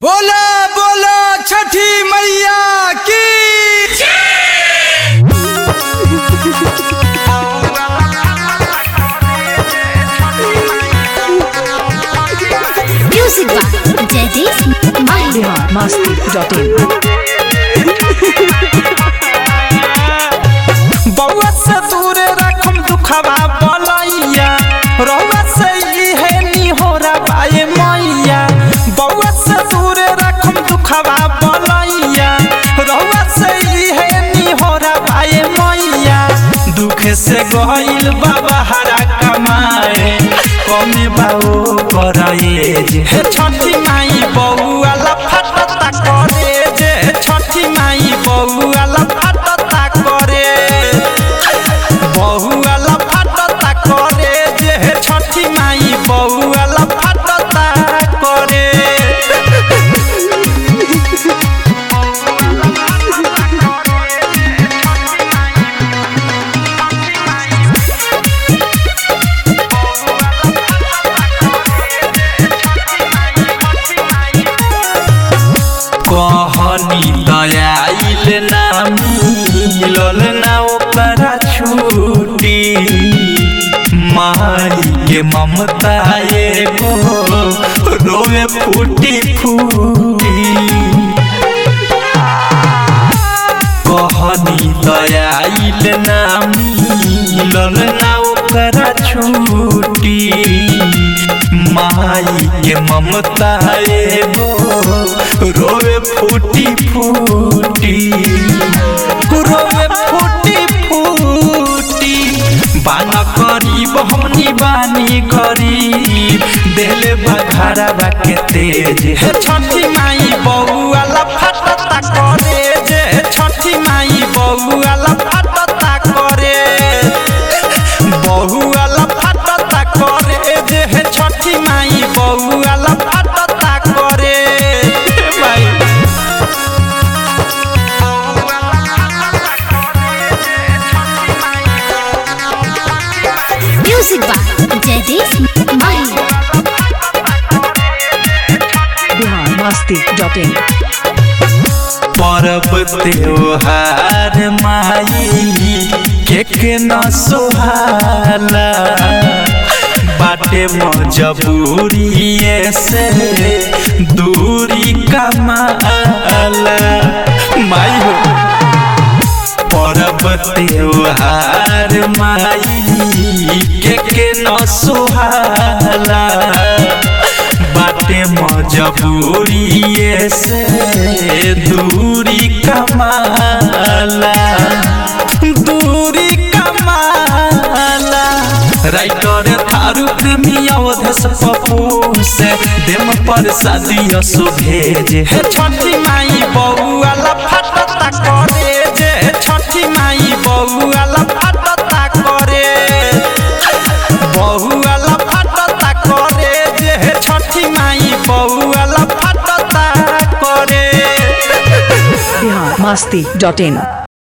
बोला बोला छठी मैया की Music by Jadis Mahir. Bihar Masti dot in बउआ से दूर रखम दुखवा बलैया रउआ से इहे निहोरा पाए मैया बउआ से दूर रखम दुखवा बलैया रउआ से इहे निहोरा पाए मैया दुख से गइल बाबा हरा कमाए कमे बाओ करे जे हे छठी माई बउआ लफटता करे जे छठी माई बउआ लफटता करे बहुआ लफटता करे जे हे छठी माई बहुआ लफटता करे कहनी दयाइल ना मिलल ना ओकरा छूटी माई के ममता एगो रोवे फूटी फूटी कहनी दयाइल ना मिलल ना ओकरा छूटी माई के ममता एगो रोवे फूटी फूटी रोवे फूटी फूटी बाना करीब हमनी बानी गरीब देले बघारा के तेज हे छठी माई बउआ लफटता करे जे छठी माई बउआ लफटता करे बहुआ लफटता करे जे हे छठी माई बउआ लफटता करे माई Music by Jadis Mahir. Bihar Masti dot in परब त्योहार माई के के न सोहाला बाटे मजबूरी से दूरी कमाला माई हो परब त्योहार माई के के न सोहाला बाटे मजबूरी से दूरी कमाला दूरी कमाला राइटर थारू प्रेमी अवधस पप्पू से देम पर शादी भेज हे छठी माई बउआ लफटता करे जे छठी माई बउआ लफटता करे बहुआ लफटता करे जे हे छठी माई बउआ लफटता करे बिहार मस्ती डॉट इन